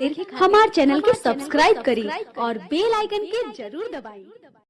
खातिर हमार चैनल के सब्सक्राइब करी और बेल आइकन के जरूर दबाई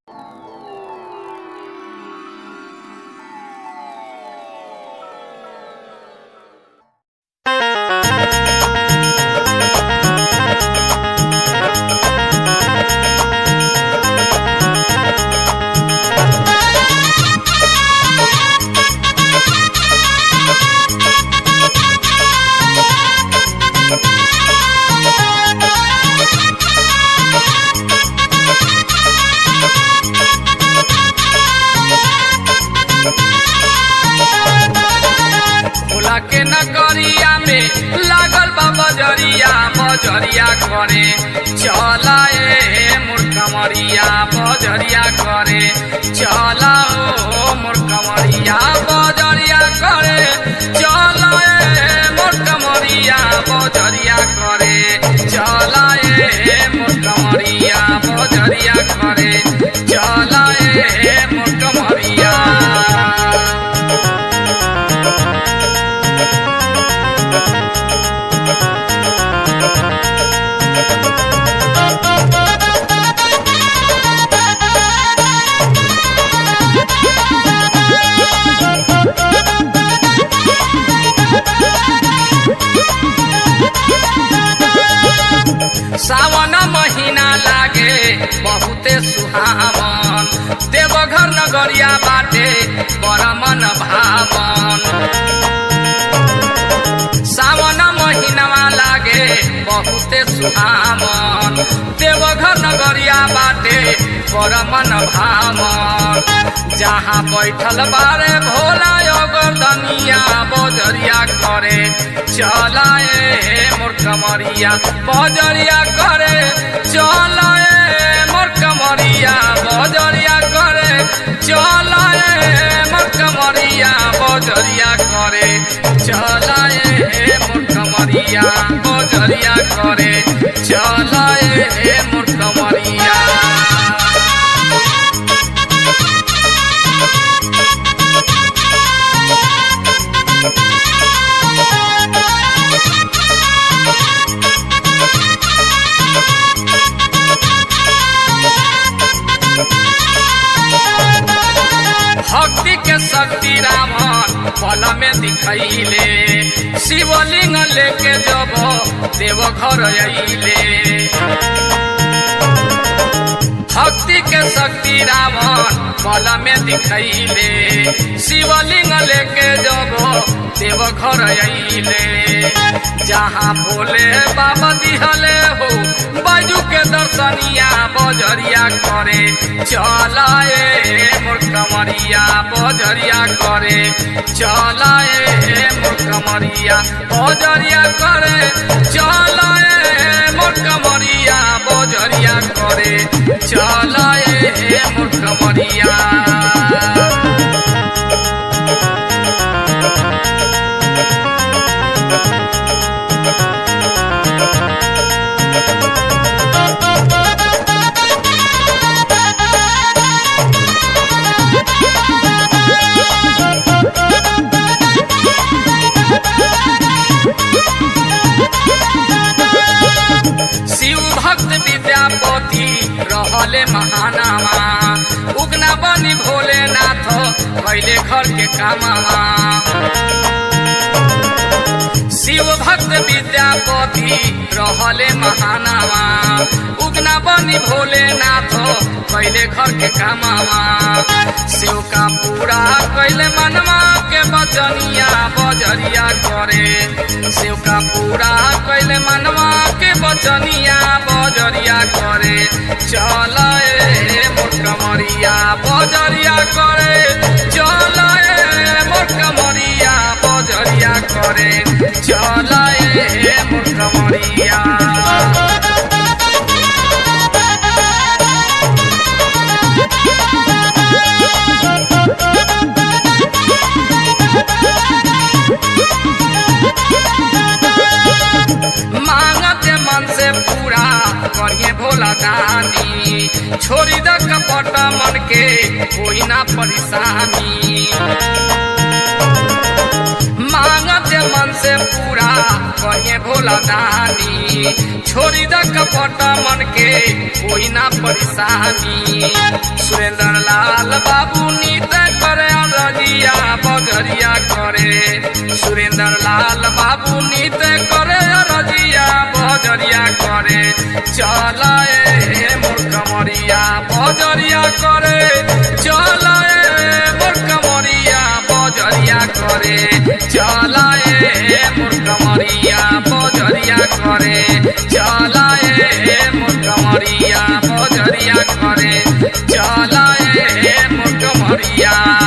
भोला के नगरिया में लागल बा बजरिया बजरिया करे चला ए मूर्खमरिया बजरिया करे चला ओ मूर्खमरिया बजरिया करे चला ए मूर्खमरिया बजरिया करे चला ए मूर्खमरिया बजरिया करे चला ए मूर्खमरिया सावन महीना लागे बहुते सुहावन देवघर नगरिया बाटे बड़ा मन भावन सावन महीनावा लागे बहुते सुहावन देवघर नगरिया बाटे बड़ा मन भावन जहाँ बैठल बारे भोला योगर्दनिया बजरिया करे चला ए मोर कमरिया बजरिया करे चला ए मोर कमरिया बजरिया करे चला ए मोर कमरिया बजरिया करे चला ए मोर कमरिया बजरिया करे चला ए मोर कमरिया भक्ति के शक्ति रावण पल में दिखैले शिवलिंग लेके जब देवघर अइले भक्ति के शक्ति रावण पल में दिखैले शिवलिंग लेके जब देवघर अइले जहाँ भोले बाबा दिहले हो बाजू के दर्शनिया बजरिया करे चला ए मोर कमरिया बजरिया करे चला ए मोर कमरिया बजरिया करे चला ए मोर कमरिया बजरिया करे चला ए मोर कमरिया शिव भक्त विद्यापति रहले महानामा उगना बनी भोलेनाथ कैले घर के कामामा शिव भक्त विद्यापति रहले महानामा उगना बनी भोलेनाथ कैले घर के कामामा शिव का पूरा कैले मनवा के बचनिया बजरिया करे शिव का पूरा कैले मनवा के बचनिया बजरिया करे चल ए मोर कमरिया बजरिया करे चल ए मोर कमरिया बजरिया करे चल ए मोर कमरिया मांगते मन से पूरा करिए भोला दानी छोड़ी द कपट मन के कोई ना परेशानी मांगते मन से पूरा कहे भोला दानी छोड़ी द कपट मन के कोई ना परेशानी सुरेंद्र लाल बाबू नीत करे रजिया बजरिया करे सुरेंद्र लाल बाबू नीत करे रजिया बजरिया करे चल ए मोर कमरिया बजरिया करे चल ए मोर कमरिया बजरिया करे चल ए मोर कमरिया बजरिया करे चल ए मोर कमरिया बजरिया करे चल ए मोर कमरिया